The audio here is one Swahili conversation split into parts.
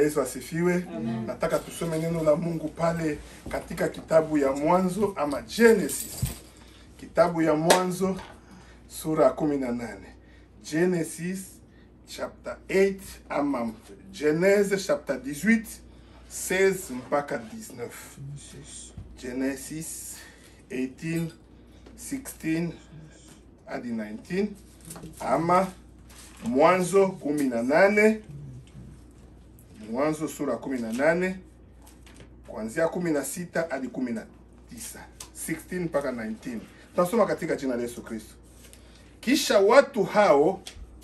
Yesu asifiwe. Nataka tusome neno la Mungu pale katika kitabu ya Mwanzo ama Genesis, kitabu ya Mwanzo sura ya kumi na nane Genesis chapter 8 ama Genesis chapter 18 16 mpaka 19 Genesis 18 16 hadi 19 ama Mwanzo kumi na nane Mwanzo sura kumi na nane kuanzia kumi na sita hadi kumi na tisa 16 mpaka 19. Tunasoma katika jina la Yesu Kristo. Kisha watu hao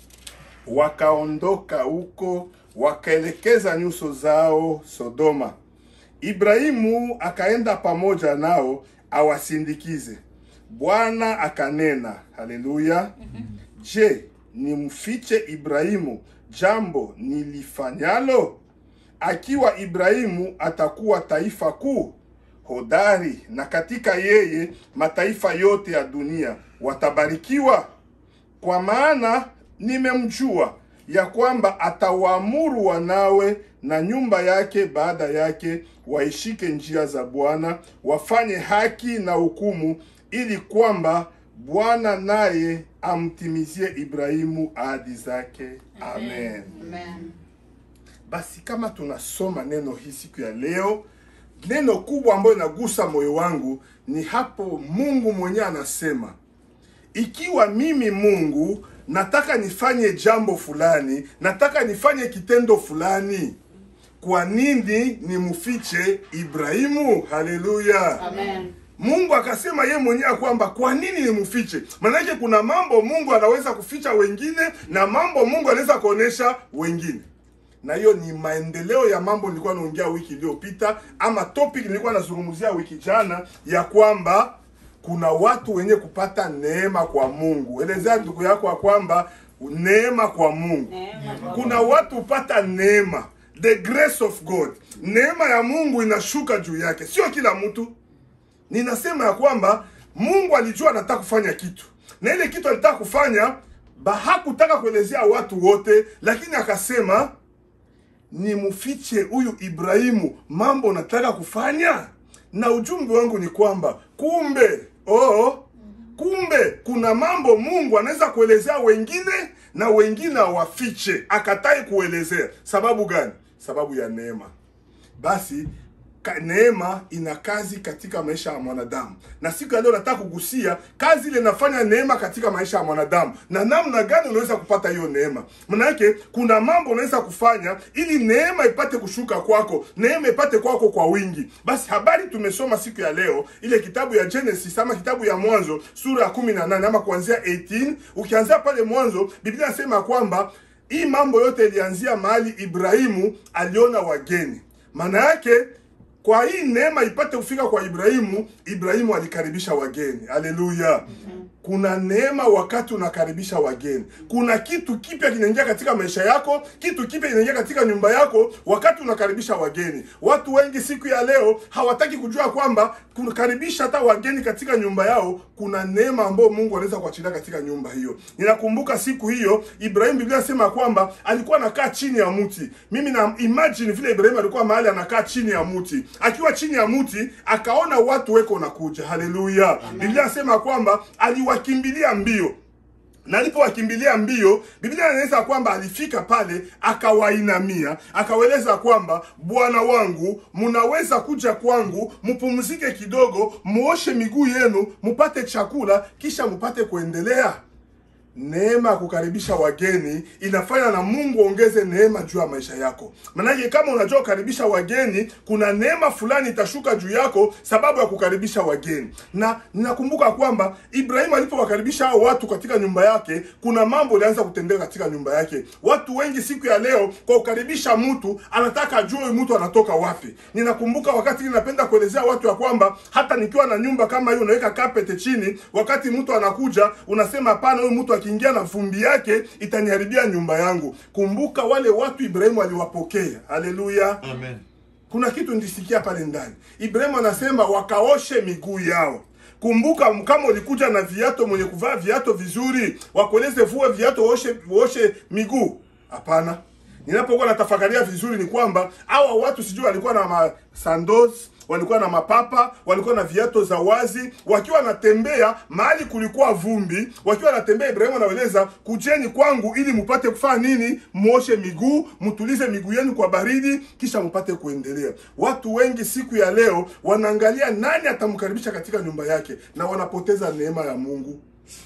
wakaondoka huko wakaelekeza nyuso zao Sodoma. Ibrahimu akaenda pamoja nao awasindikize. Bwana akanena, haleluya. Je, nimfiche Ibrahimu jambo nilifanyalo? Akiwa Ibrahimu atakuwa taifa kuu hodari, na katika yeye mataifa yote ya dunia watabarikiwa. Kwa maana nimemjua ya kwamba atawaamuru wanawe na nyumba yake baada yake waishike njia za Bwana, wafanye haki na hukumu, ili kwamba Bwana naye amtimizie Ibrahimu ahadi zake. Amen. Amen. Basi kama tunasoma neno hii siku ya leo, neno kubwa ambayo inagusa moyo wangu ni hapo Mungu mwenyewe anasema, ikiwa mimi Mungu nataka nifanye jambo fulani, nataka nifanye kitendo fulani, kwa nini nimfiche Ibrahimu? Haleluya! Amen. Mungu akasema ye mwenyewe kwamba kwa nini nimfiche? Maanake kuna mambo Mungu anaweza kuficha wengine na mambo Mungu anaweza kuonesha wengine, na hiyo ni maendeleo ya mambo nilikuwa naongea wiki iliyopita, ama topic nilikuwa nazungumzia wiki jana, ya kwamba kuna watu wenye kupata neema kwa Mungu. Elezea ndugu yako ya kwamba neema kwa Mungu Neema kwa kuna watu hupata neema, the grace of God. Neema ya Mungu inashuka juu yake, sio kila mtu. Ninasema ya kwamba Mungu alijua anataka kufanya kitu, na ile kitu alitaka kufanya ba hakutaka kuelezea watu wote, lakini akasema nimfiche huyu Ibrahimu mambo nataka kufanya. Na ujumbe wangu ni kwamba kumbe, oh, kumbe kuna mambo Mungu anaweza kuelezea wengine na wengine awafiche, akatai kuelezea. Sababu gani? Sababu ya neema. Basi ka, neema ina kazi katika maisha ya mwanadamu, na siku ya leo nataka kugusia kazi ile inafanya neema katika maisha ya mwanadamu na namna gani unaweza kupata hiyo neema. Manake kuna mambo unaweza kufanya ili neema ipate kushuka kwako, neema ipate kwako kwa wingi. Basi habari tumesoma siku ya leo, ile kitabu ya Genesis ama kitabu ya Mwanzo sura ya kumi na nane ama kuanzia 18 ukianzia pale mwanzo, Biblia inasema kwamba hii mambo yote ilianzia mahali Ibrahimu aliona wageni. Maana yake kwa hii neema ipate kufika kwa Ibrahimu, Ibrahimu alikaribisha wageni. Haleluya! Kuna neema wakati unakaribisha wageni. Kuna kitu kipya kinaingia katika maisha yako, kitu kipya kinaingia katika nyumba yako wakati unakaribisha wageni. Watu wengi siku ya leo hawataki kujua kwamba kukaribisha hata wageni katika nyumba yao, kuna neema ambayo Mungu anaweza kuachilia katika nyumba hiyo. Ninakumbuka siku hiyo Ibrahim, Biblia inasema kwamba alikuwa anakaa chini ya mti. Mimi na imagine vile Ibrahim alikuwa mahali anakaa chini ya mti, akiwa chini ya mti akaona watu weko nakuja. Haleluya! Biblia inasema kwamba aliwakimbilia mbio na alipowakimbilia mbio, Biblia inaeleza kwamba alifika pale akawainamia, akawaeleza kwamba Bwana wangu, mnaweza kuja kwangu, mpumzike kidogo, muoshe miguu yenu, mupate chakula, kisha mupate kuendelea. Neema ya kukaribisha wageni inafanya na Mungu ongeze neema juu ya maisha yako. Maanake kama unajua kukaribisha wageni, kuna neema fulani itashuka juu yako sababu ya kukaribisha wageni. Na ninakumbuka kwamba Ibrahimu alipowakaribisha hao watu katika nyumba yake, kuna mambo ilianza kutendeka katika nyumba yake. Watu wengi siku ya leo kwa kukaribisha mtu anataka ajue huyu mtu anatoka wapi. Ninakumbuka wakati ninapenda kuelezea watu ya kwamba hata nikiwa na nyumba kama hiyo, unaweka carpet chini, wakati mtu anakuja unasema hapana, huyu mtu akiingia na vumbi yake itaniharibia nyumba yangu. Kumbuka wale watu Ibrahimu aliwapokea. Haleluya! Amen. Kuna kitu nilisikia pale ndani. Ibrahimu anasema wakaoshe miguu yao. Kumbuka, kama ulikuja na viato, mwenye kuvaa viato vizuri, wakueleze vua viato, uoshe uoshe miguu? Hapana. ninapokuwa natafakaria vizuri ni kwamba hawa watu sijui walikuwa na masandos walikuwa na mapapa walikuwa na viato za wazi wakiwa wanatembea mahali kulikuwa vumbi wakiwa wanatembea ibrahimu anaeleza kujeni kwangu ili mupate kufanya nini muoshe miguu mtulize miguu yenu kwa baridi kisha mupate kuendelea watu wengi siku ya leo wanaangalia nani atamkaribisha katika nyumba yake na wanapoteza neema ya mungu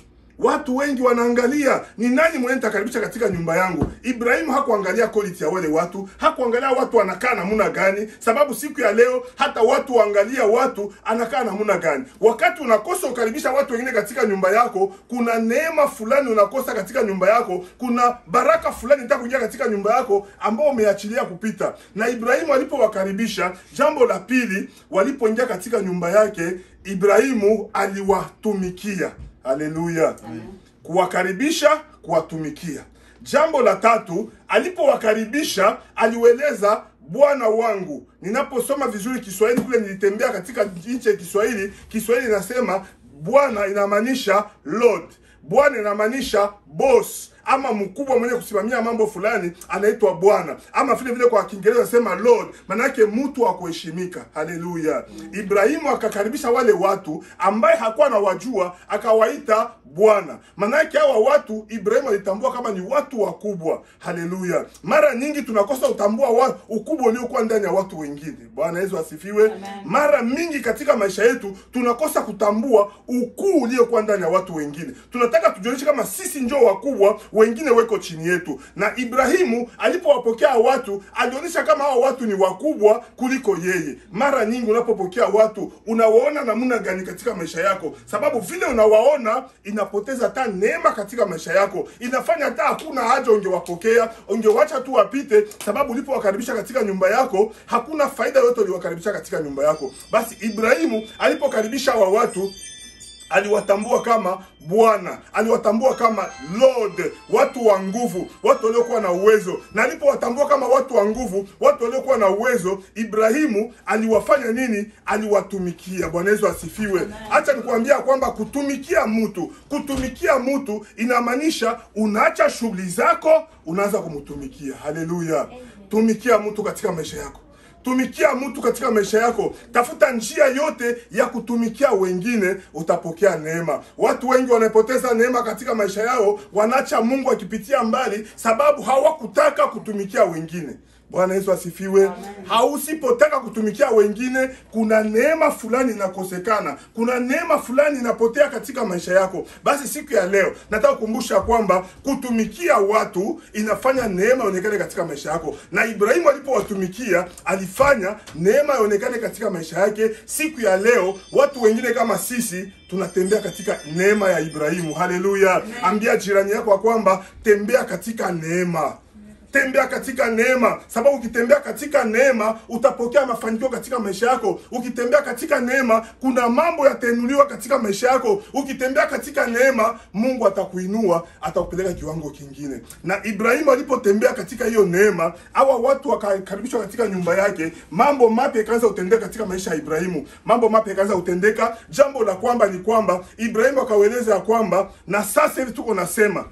Watu wengi wanaangalia ni nani mwenye nitakaribisha katika nyumba yangu. Ibrahimu hakuangalia quality ya wale watu, hakuangalia watu anakaa namna gani, sababu siku ya leo hata watu waangalia watu anakaa namna gani. Wakati unakosa ukaribisha watu wengine katika nyumba yako, kuna neema fulani unakosa katika nyumba yako, kuna baraka fulani itakuingia katika nyumba yako ambao umeachilia kupita. Na Ibrahimu alipowakaribisha, jambo la pili, walipoingia katika nyumba yake, Ibrahimu aliwatumikia. Haleluya! Kuwakaribisha, kuwatumikia. Jambo la tatu, alipowakaribisha aliueleza Bwana wangu. Ninaposoma vizuri Kiswahili kule, nilitembea katika nchi ya Kiswahili. Kiswahili inasema Bwana inamaanisha Lord, Bwana inamaanisha boss ama mkubwa mwenye kusimamia mambo fulani anaitwa bwana ama vile vile kwa kiingereza nasema lord manake mtu wa kuheshimika haleluya ibrahimu akakaribisha wale watu ambaye hakuwa anawajua akawaita bwana manake hawa watu ibrahimu alitambua kama ni watu wakubwa haleluya mara nyingi tunakosa utambua wa, ukubwa uliokuwa ndani ya watu wengine bwana yesu asifiwe Amen. mara mingi katika maisha yetu tunakosa kutambua ukuu uliokuwa ndani ya watu wengine tunataka tujionyeshe kama sisi njo wakubwa wengine weko chini yetu na ibrahimu alipowapokea watu alionyesha kama hao watu ni wakubwa kuliko yeye mara nyingi unapopokea watu unawaona namna gani katika maisha yako sababu vile unawaona inapoteza hata neema katika maisha yako inafanya hata hakuna haja ungewapokea ungewacha tu wapite sababu ulipowakaribisha katika nyumba yako hakuna faida yote uliwakaribisha katika nyumba yako basi ibrahimu alipokaribisha hawa watu aliwatambua kama bwana aliwatambua kama lord watu wa nguvu watu waliokuwa na uwezo na alipowatambua kama watu wa nguvu watu waliokuwa na uwezo ibrahimu aliwafanya nini aliwatumikia bwana yesu asifiwe hacha nikuambia kwamba kutumikia mtu kutumikia mtu inamaanisha unaacha shughuli zako unaanza kumtumikia haleluya tumikia mtu katika maisha yako tumikia mtu katika maisha yako tafuta njia yote ya kutumikia wengine utapokea neema watu wengi wanapoteza neema katika maisha yao wanaacha mungu akipitia mbali sababu hawakutaka kutumikia wengine bwana yesu asifiwe hausipotaka kutumikia wengine kuna neema fulani inakosekana kuna neema fulani inapotea katika maisha yako basi siku ya leo nataka kukumbusha kwamba kutumikia watu inafanya neema ionekane katika maisha yako na ibrahimu alipowatumikia alifanya neema ionekane katika maisha yake siku ya leo watu wengine kama sisi tunatembea katika neema ya ibrahimu haleluya ambia jirani yako ya kwamba tembea katika neema tembea katika neema sababu ukitembea katika neema utapokea mafanikio katika maisha yako ukitembea katika neema kuna mambo yatainuliwa katika maisha yako ukitembea katika neema mungu atakuinua atakupeleka kiwango kingine na ibrahimu alipotembea katika hiyo neema hawa watu wakakaribishwa katika nyumba yake mambo mapya ikaanza kutendeka katika maisha ya ibrahimu mambo mapya ikaanza kutendeka jambo la kwamba ni kwamba ibrahimu akaueleza ya kwamba na sasa hivi tuko nasema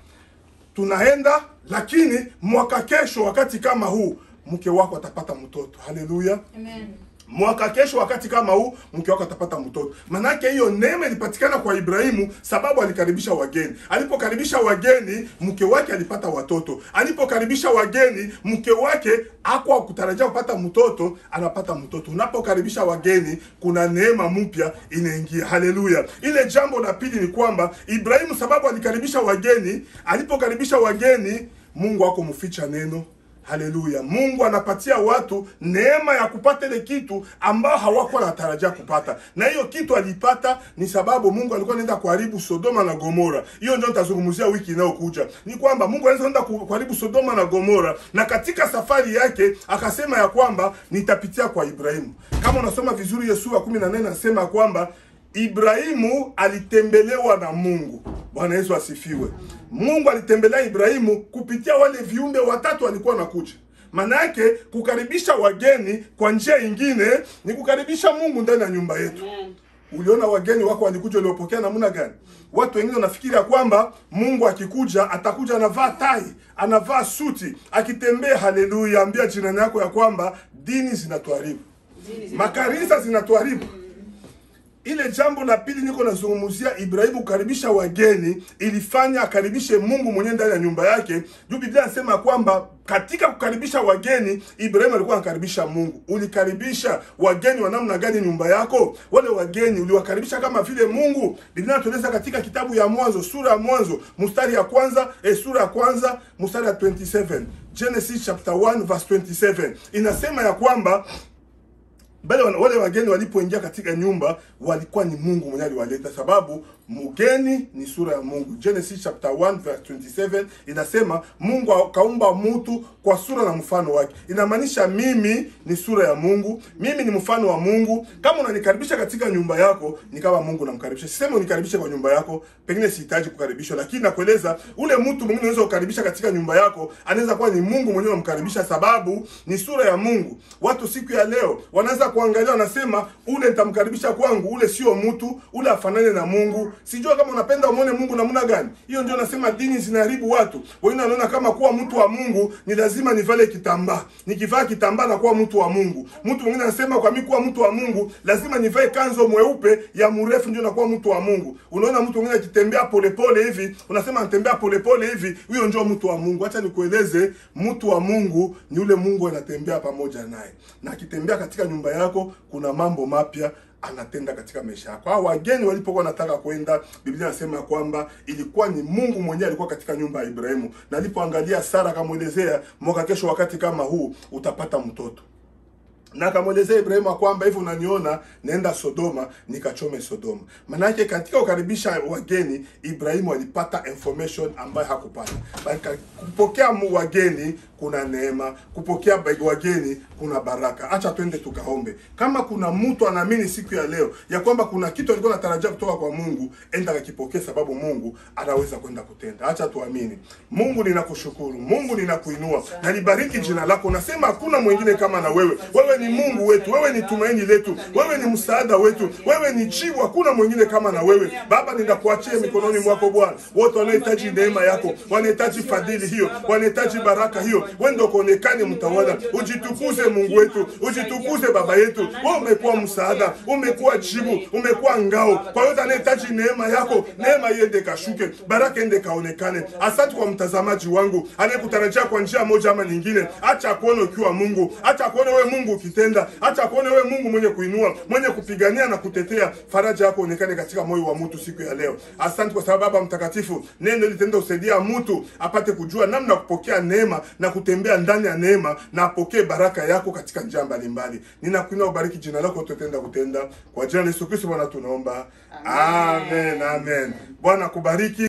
tunaenda lakini mwaka kesho wakati kama huu mke wako atapata mtoto haleluya Amen. mwaka kesho wakati kama huu mke wako atapata mtoto manake hiyo neema ilipatikana kwa ibrahimu sababu alikaribisha wageni alipokaribisha wageni mke wake alipata watoto alipokaribisha wageni mke wake akwa kutarajia kupata mtoto anapata mtoto unapokaribisha wageni kuna neema mpya inaingia haleluya ile jambo la pili ni kwamba ibrahimu sababu alikaribisha wageni alipokaribisha wageni mungu akumficha neno haleluya mungu anapatia watu neema ya kupata ile kitu ambao hawakuwa natarajia kupata na hiyo kitu alipata ni sababu mungu alikuwa anaenda kuharibu sodoma na gomora hiyo ndio nitazungumzia wiki inayokuja ni kwamba mungu anaweza enda ku- kuharibu sodoma na gomora na katika safari yake akasema ya kwamba nitapitia kwa ibrahimu kama unasoma vizuri hiyo sura kumi na nane anasema kwamba ibrahimu alitembelewa na mungu bwana yesu asifiwe mungu alitembelea ibrahimu kupitia wale viumbe watatu walikuwa nakuja maana yake kukaribisha wageni kwa njia ingine ni kukaribisha mungu ndani ya nyumba yetu Amen. uliona wageni wako walikuja uliopokea namna gani watu wengine wanafikiri ya kwamba mungu akikuja atakuja anavaa tai anavaa suti akitembea haleluya ambia jirani yako ya kwamba dini zinatuharibu makanisa zinatuharibu ile jambo la pili niko nazungumzia ibrahimu kukaribisha wageni ilifanya akaribishe mungu mwenyewe ndani ya nyumba yake juu biblia anasema kwamba katika kukaribisha wageni ibrahimu alikuwa anakaribisha mungu ulikaribisha wageni wa namna gani nyumba yako wale wageni uliwakaribisha kama vile mungu biblia inatueleza katika kitabu ya mwanzo sura ya mwanzo mstari ya kwanza eh, sura ya kwanza mstari ya 27 genesis chapter 1 verse 27 inasema ya kwamba bale wana- wale wageni walipoingia katika nyumba walikuwa ni mungu mwenyewe aliwaleta sababu mgeni ni sura ya mungu genesis chapter 1 verse 27 inasema mungu akaumba mtu kwa sura na mfano wake inamaanisha mimi ni sura ya mungu mimi ni mfano wa mungu kama unanikaribisha katika nyumba yako ni kama mungu namkaribisha siseme unikaribishe kwa nyumba yako pengine sihitaji kukaribishwa lakini nakueleza ule mtu mwingine unaweza kukaribisha katika nyumba yako anaweza kuwa ni mungu mwenyewe unamkaribisha sababu ni sura ya mungu watu siku ya leo wanaweza kuangalia wanasema ule nitamkaribisha kwangu ule sio mtu ule afanane na mungu sijua kama unapenda umwone mungu namna gani hiyo ndio nasema dini zinaharibu watu wengine wanaona kama kuwa mtu wa mungu ni lazima nivale kitambaa nikivaa kitambaa na kuwa mtu wa mungu mtu mwingine anasema kwa mimi kuwa mtu wa mungu lazima nivae kanzo mweupe ya mrefu ndio nakuwa mtu wa mungu unaona mtu mwingine akitembea polepole hivi unasema anatembea polepole hivi huyo ndio mtu wa mungu hacha nikueleze mtu wa mungu ni yule mungu anatembea pamoja naye na akitembea katika nyumba yako kuna mambo mapya anatenda katika maisha yako. Hao wageni walipokuwa wanataka kwenda, Biblia inasema kwamba ilikuwa ni Mungu mwenyewe alikuwa katika nyumba ya Ibrahimu, na alipoangalia Sara akamwelezea, mwaka kesho wakati kama huu utapata mtoto na akamwelezea Ibrahimu ya kwamba hivi unaniona, naenda Sodoma nikachome Sodoma. Manake katika kukaribisha wageni, Ibrahimu alipata information ambayo hakupata. Bali kupokea mu- wageni kuna neema, kupokea ba- wageni kuna baraka. Acha twende tukaombe. Kama kuna mtu anaamini siku ya leo ya kwamba kuna kitu alikuwa anatarajia kutoka kwa Mungu, enda kakipokee, sababu Mungu anaweza kwenda kutenda. Acha tuamini. Mungu, ninakushukuru. Mungu, ninakuinua na nibariki jina lako. Nasema hakuna mwingine kama na wewe. Wewe ni Mungu wetu, wewe ni tumaini letu, wewe ni msaada wetu, wewe ni jibu. Hakuna mwingine kama na wewe. Baba, ninakuachia mikononi mwako Bwana. Wote wanahitaji neema yako, wanahitaji fadhili hiyo, wanahitaji baraka hiyo. Wewe ndio kuonekane mtawala. Ujitukuze Mungu wetu, ujitukuze Baba yetu. Wewe umekuwa msaada, umekuwa jibu, umekuwa ngao. Kwa yote anahitaji neema yako, neema iende kashuke, baraka ende kaonekane. Asante kwa mtazamaji wangu anayekutarajia kwa njia moja ama nyingine. Acha akuone ukiwa Mungu, acha akuone wewe Mungu ukitenda, acha akuone wewe Mungu mwenye kuinua, mwenye kupigania na kutetea. Faraja yako onekane katika moyo wa mtu siku ya leo. Asante kwa sababu Baba Mtakatifu, neno litenda usaidia mtu apate kujua namna ya kupokea neema na kutembea ndani ya neema na apokee baraka yako katika njia mbalimbali. Ninakuinua, ubariki jina lako, tutenda kutenda kwa jina la Yesu Kristo Bwana tunaomba, amen, amen. Bwana kubariki.